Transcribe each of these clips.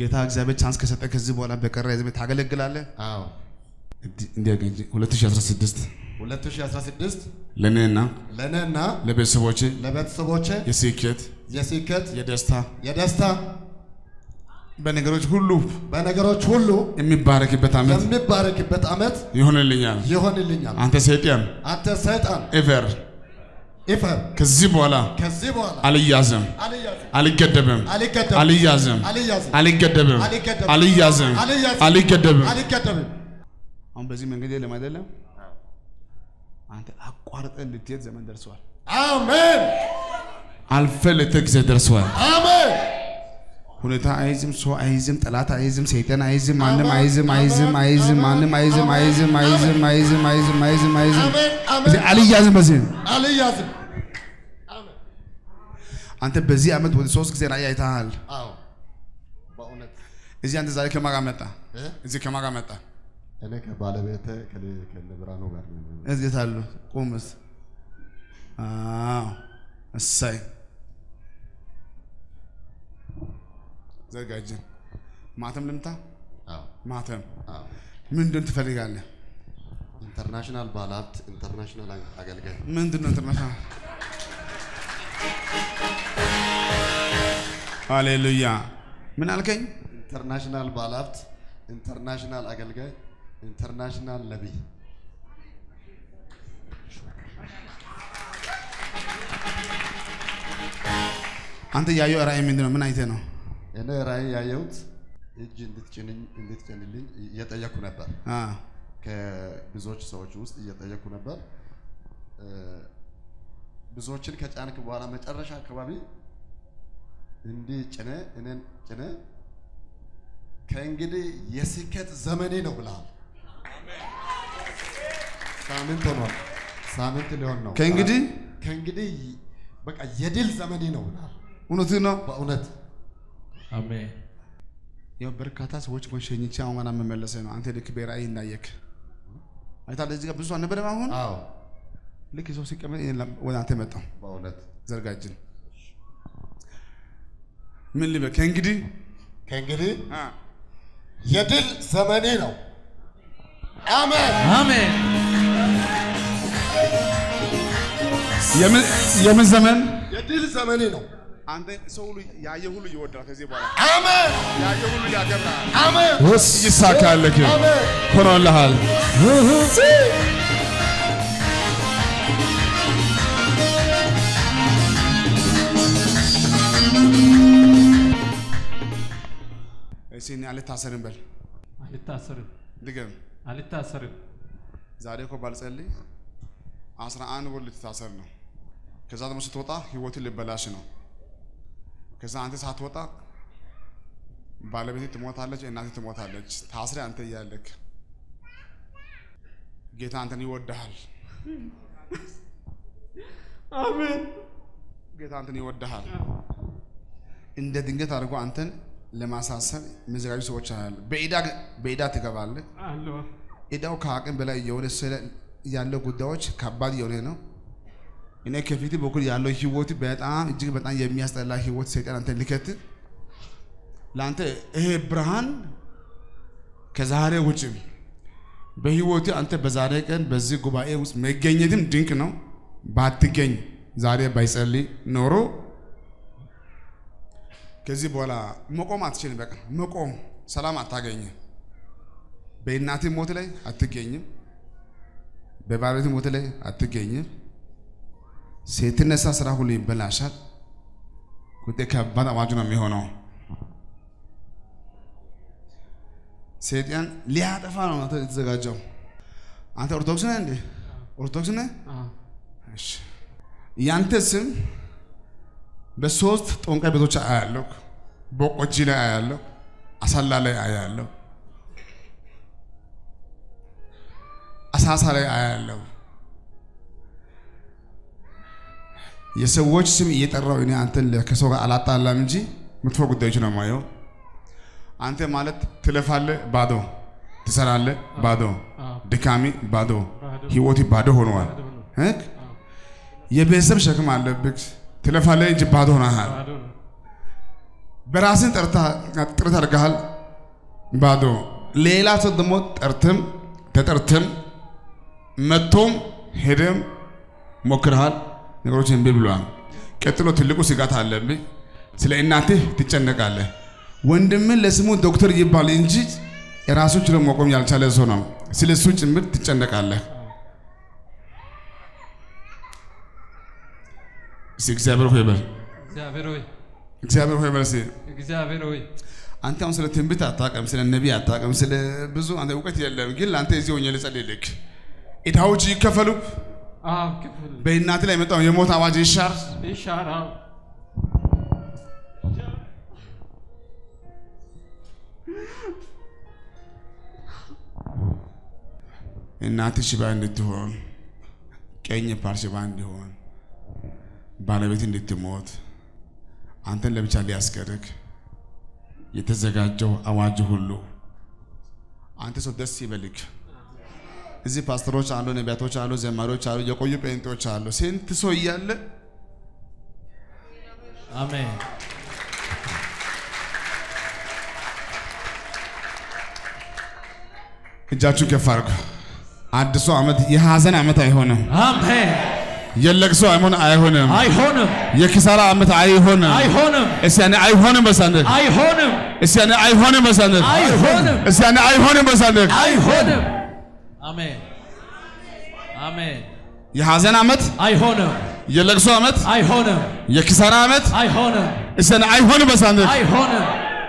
ጌታ እግዚአብሔር ቻንስ ከሰጠ ከዚህ በኋላ በቀረ ህዝብ ታገለግላለህ። አዎ እንዲያገኝ 2016 2016 ለእኔና ለእኔና ለቤተሰቦቼ ለቤተሰቦቼ የስኬት የስኬት የደስታ የደስታ በነገሮች ሁሉ በነገሮች ሁሉ የሚባረክበት ዓመት የሚባረክበት ዓመት ይሆንልኛል። ይሆንልኛል። አንተ ሰይጣን አንተ ሰይጣን ኤቨር ኢፈር ከዚህ በኋላ ከዚህ በኋላ አልያዝም፣ አልያዝም አልገደብም፣ አልገደብም አልያዝም፣ አልያዝም አልገደብም፣ አልገደብም፣ አልያዝም፣ አልያዝም፣ አልገደብም። አልገደብም። አሁን በዚህ መንገድ የለም አይደለም። አንተ አቋርጠን ልትሄድ ዘመን ደርሰዋል። አሜን አልፈ ልትሄድ ጊዜ ደርሰዋል። አሜን ሁኔታ አይዝም፣ ሰው አይዝም፣ ጠላት አይዝም፣ ሰይጣን አይዝም፣ ማንም አይዝም፣ አይዝም፣ አይዝም፣ ማንም አይዝም፣ አይዝም፣ አይዝም፣ አይዝም፣ አይዝም፣ አይዝም፣ አይዝም። አሜን እዚህ አሜን አልያዝም። በዚህ አልያዝም። አንተ በዚህ ዓመት ወደ ሶስት ጊዜ ራእይ አይተሃል። አዎ በእውነት እዚህ አንተ ዛሬ ከማን ጋር መጣ? እ? እዚህ ከማን ጋር መጣ? እኔ ከባለቤቴ ከለ- ከነብርሃኑ ጋር ነው። እዚህ ታሉ ቁምስ። አዎ እሰይ ዘጋጅን ማተም ልምታ። አዎ ማተም አዎ ምንድን ትፈልጋለህ? ኢንተርናሽናል ባለሀብት ኢንተርናሽናል አገልጋይ ምንድን ነው ኢንተርናሽናል? ሃሌሉያ። ምን አልከኝ? ኢንተርናሽናል ባለሀብት ኢንተርናሽናል አገልጋይ ኢንተርናሽናል ነቢይ አንተ ያየው ራእይ ምንድን ነው? ምን አይተህ ነው? እኔ ራእይ ያየሁት እጅ እንድትጭንኝ እንድትጭንልኝ እየጠየኩ ነበር። አ ከብዙዎች ሰዎች ውስጥ እየጠየኩ ነበር። እ፣ ብዙዎችን ከጫንክ በኋላ መጨረሻ አካባቢ እንዲህ ጭነ እኔን ጭነ ከእንግዲህ የስኬት ዘመኔ ነው ብለሃል። ሳምንት ሆኗል። ሳምንት ሊሆን ነው። ከእንግዲህ ከእንግዲህ በቃ የድል ዘመኔ ነው ብለሃል። እውነትህ ነው። በእውነት አሜን። ያው በርካታ ሰዎች እኮ ሸኝቼ አሁን ገና መመለሰ ነው። አንተ ልክ በራእይ እንዳየክ አይታለህ። እዚህ ጋር ብዙ አልነበረም። አሁን አዎ፣ ልክ ሰው ሲቀመጥ እኔ ላ- ወደ አንተ መጣሁ። በእውነት ዘርጋጅን ምን ልበል? ከእንግዲህ ከእንግዲህ አ የድል ዘመኔ ነው። አሜን። አሜን። የምን የምን ዘመን የድል ዘመኔ ነው። አንተ ሰው ሁሉ ያየ ሁሉ ይወዳል። ከዚህ በኋላ አሜን። ያየ ሁሉ ያከብራል። አሜን። ይሳካልክ፣ አሜን። ሆኖልሃል። እስኪ እኔ አልታሰርም በል አልታሰርም፣ ድገም። አልታሰርም። ዛሬ እኮ ባልጸልይ አስራ አንድ ወር ልትታሰር ነው። ከዛ ደግሞ ስትወጣ ህይወትን ልበላሽ ነው። ከዛ አንተ ሳትወጣ ባለቤቴ ትሞታለች፣ እናቴ ትሞታለች። ታስረ አንተ እያለክ ጌታ አንተን ይወድሃል። አሜን። ጌታ አንተን ይወድሃል። እንደ ድንገት አድርጎ አንተን ለማሳሰር የሚዘጋጁ ሰዎች አሉ። በኢዳ በኢዳ ትገባለህ። አሎ ኢዳው ከአቅም በላይ እየሆነ ስለ ያለው ጉዳዮች ከባድ የሆነ ነው። እኔ ከፊት በኩል ያለው ህይወት በጣም እጅግ በጣም የሚያስጠላ ህይወት ሰይጣን አንተ ሊከት ለአንተ ይሄ ብርሃን ከዛሬ ውጭም በህይወት አንተ በዛሬ ቀን በዚህ ጉባኤ ውስጥ መገኘትም ድንቅ ነው። ባትገኝ ዛሬ ባይጸልይ ኖሮ ከዚህ በኋላ መቆም አትችልም። በቃ መቆም ሰላም አታገኝም። በእናት ሞት ላይ አትገኝም። በባለቤት ሞት ላይ አትገኝም። ስትነሳ ስራ ሁሉ ይበላሻል። ጉዳይ ከባድ አዋጅ ነው የሚሆነው። ሰይጣን ሊያጠፋ ነው አንተ የተዘጋጀው። አንተ ኦርቶዶክስ ነህ እንዴ? ኦርቶዶክስ ነህ? እሺ። ያንተ ስም በሶስት ጠንቋይ ቤቶች አያለሁ። ቦቆጂ ላይ አያለሁ። አሳላ ላይ አያለሁ። አሳሳ ላይ አያለሁ። የሰዎች ስም እየጠራው እኔ አንተን ከሰው ጋር አላጣላም እንጂ መጥፎ ጉዳዮች ነው የማየው። አንተ ማለት ትለፋለህ፣ ባዶ ትሰራለህ፣ ባዶ ድካሚ፣ ባዶ ህይወት ባዶ ሆነዋል። እ? የቤተሰብ ሸክም አለብህ። ትለፋለህ እንጂ ባዶ ሆነሃል። በራስን ጠርታ ጥረት አድርገሃል፣ ባዶ። ሌላ ሰው ደግሞ ጠርትም ተጠርትም መጥቶም ሄደም ሞክረሃል፣ ነገሮች እምቢ ብለዋል። ቀጥሎ ትልቁ ስጋት አለብህ። ስለ እናትህ ትጨነቃለህ። ወንድምን ለስሙ ዶክተር ይባል እንጂ የራሱ ችሎ መቆም ያልቻለ ሰው ነው። ስለ እሱ ጭምር ትጨነቃለህ። እስኪ እግዚአብሔር ሆይ በል፣ እግዚአብሔር ሆይ እግዚአብሔር ሆይ በል እስኪ እግዚአብሔር ሆይ አንተ አሁን ስለ ትንቢት አታውቅም፣ ስለ ነቢይ አታውቅም፣ ስለ ብዙ አንተ እውቀት የለም። ግን ለአንተ እዚህ ሆኜ ልጸልይልህ። ዕዳዎች ይከፈሉ፣ አብ ክፍል በእናት ላይ የመጣው የሞት አዋጅ ይሻር። ይሻራል። እናት ሽባ እንድትሆን፣ ቀኝ ፓር ሽባ እንዲሆን፣ ባለቤት እንድትሞት፣ አንተን ለብቻ ሊያስቀርግ የተዘጋጀው አዋጅ ሁሉ አንተ ሰው ደስ ይበልክ። እዚህ ፓስተሮች አሉ፣ ነቢያቶች አሉ፣ ዘማሪዎች አሉ፣ የቆዩ ጴንጤዎች አሉ። ስንት ሰው እያለ አሜን እጃችሁን ከፍ አድርጉ። አዲሱ ዓመት የሐዘን ዓመት አይሆንም። አሜን። የለቅሶ ዓመት አይሆንም። አይሆንም የኪሳራ ዓመት አይሆንም። አይሆንም እስቲ ያኔ አይሆንም በሳንደቅ አይሆንም እስቲ ያኔ አይሆንም በሳንደቅ አይሆንም እስቲ ያኔ አይሆንም በሳንደቅ አይሆንም። አሜን አሜን። የሐዘን ዓመት፣ አይሆንም የለቅሶ ዓመት፣ አይሆንም የኪሳራ ዓመት አይሆንም እስቲ ያኔ አይሆንም በሳንደቅ አይሆንም።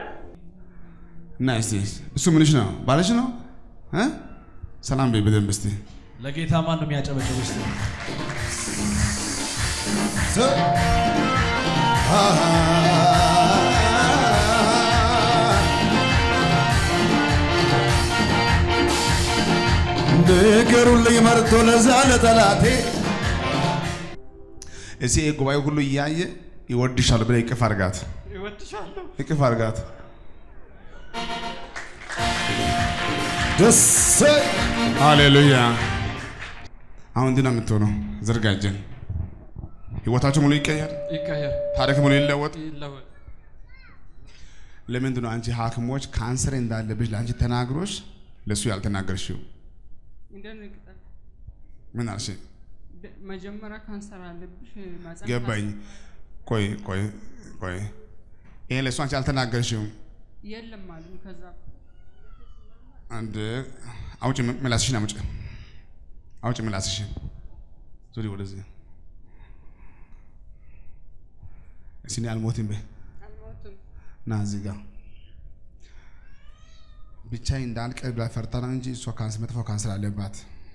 እና እስቲ እሱ ምንሽ ነው? ባልሽ ነው? እ? ሰላም በይ በደንብ እስቲ ለጌታ ማን ነው የሚያጨበጭብ? እስቲ ንገሩልኝ መርቶ ለዛ ለጠላቴ እስቲ ይሄ ጉባኤ ሁሉ እያየ ይወድሻል ብለህ እቅፍ አድርጋት፣ እወድሻለሁ። እቅፍ አድርጋት። ደስ ሃሌሉያ። አሁን እንዲህ ነው የምትሆነው። ዘርጋጀን ህይወታቸው ሙሉ ይቀየር፣ ይቀየር፣ ታሪክ ሙሉ ይለወጥ። ይለወጥ። ለምንድን ነው አንቺ ሐኪሞች ካንሰር እንዳለብሽ ለአንቺ ተናግሮሽ ለእሱ ያልተናገርሽው? ይደነግጣል። ምን አልሽ? ደ- መጀመሪያ ካንሰር አለብሽ ማህፀን ገባኝ። ቆይ ቆይ ቆይ፣ ይሄ ለእሱ አንቺ አልተናገርሽው? ካንሰር የለም አሉኝ። ከዛ አንድ አውጭ ምላስሽን አውጭ፣ አውጭ ምላስሽን ዙሪ ወደዚህ። እስኪ እኔ አልሞትም በይ አልሞትም። ና እዚህ ጋር ብቻዬን እንዳልቀር ብላ ፈርታ ነው እንጂ እሷ ካንሰር መጥፎ ካንሰር አለባት።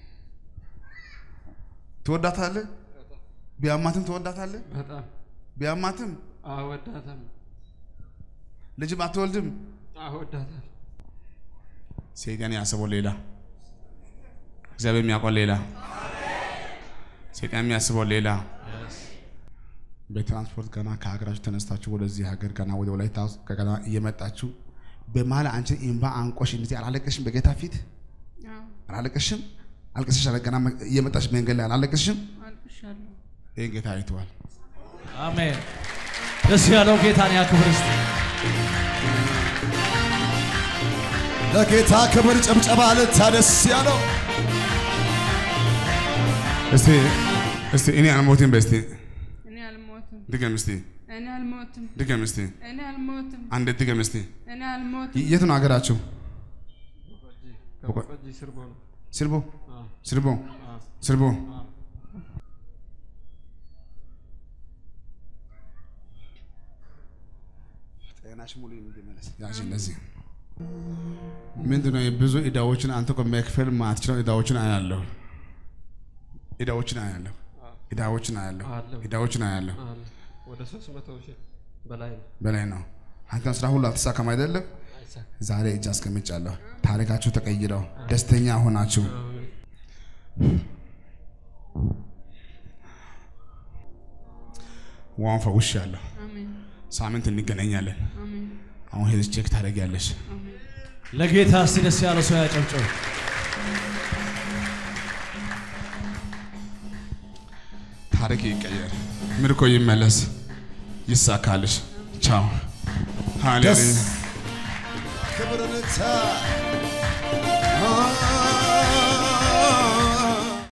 ትወዳታለህ? ቢያማትም ትወዳታለህ? በጣም ቢያማትም አወዳታለሁ፣ ልጅም አትወልድም። አወዳታለሁ። ሰይጣን ያስበው ሌላ፣ እግዚአብሔር የሚያውቀው ሌላ፣ ሰይጣን የሚያስበው ሌላ። በትራንስፖርት ገና ከሀገራችሁ ተነስታችሁ ወደዚህ ሀገር ገና ወደ ወላይታ ውስጥ ገና እየመጣችሁ በመሀል አንቺን እምባ አንቆሽ እንደዚህ አላለቀሽም? በጌታ ፊት አዎ አላለቀሽም? አልቅሰሽ አለ ገና እየመጣሽ መንገድ ላይ አላለቀሽም? አልቅሻለሁ። ይህን ጌታ አይተዋል። አሜን። ደስ ያለው ጌታን ያክብር እስቲ። ለጌታ ክብር ጭብጨባ ልታ ደስ ያለው እስቲ እስቲ እኔ አልሞትም በይ እስቲ እኔ አልሞትም። ድገም እስቲ እኔ አልሞትም። ድገም እስቲ እኔ አልሞትም። አንድ ድገም እስቲ እኔ አልሞትም። የት ነው ሀገራችሁ? ከቆጂ ስርቦ ነው። ስርቦ አዎ፣ ስርቦ አዎ፣ ስርቦ አዎ። ጤናሽ ሙሉ እንዲመለስ ያዥ እንደዚህ ምንድን ነው የብዙ ዕዳዎችን አንተ እኮ መክፈል ማትችለው ዕዳዎችን አያለሁ ዕዳዎችን አያለሁ ዕዳዎችን አያለሁ አለሁ። ዕዳዎችን አያለሁ አለ። ወደ ሶስት መቶ ሺህ በላይ ነው። በላይ ነው አንተን ስራ ሁሉ አልተሳካም አይደለም አይሳካም። ዛሬ እጅ አስቀምጫለሁ ታሪካችሁ ተቀይረው ደስተኛ ሆናችሁ አሜን። ዋን ፈውሻለሁ አሜን። ሳምንት እንገናኛለን አሜን። አሁን ሄደሽ ቼክ ታደርጊያለሽ አሜን። ለጌታ እስቲ ደስ ያለው ሰው ያጨብጭብ። ታሪክ ይቀየር ምርኮ ይመለስ ይሳካልሽ ቻው ሃሌሉያ ክብር ልታ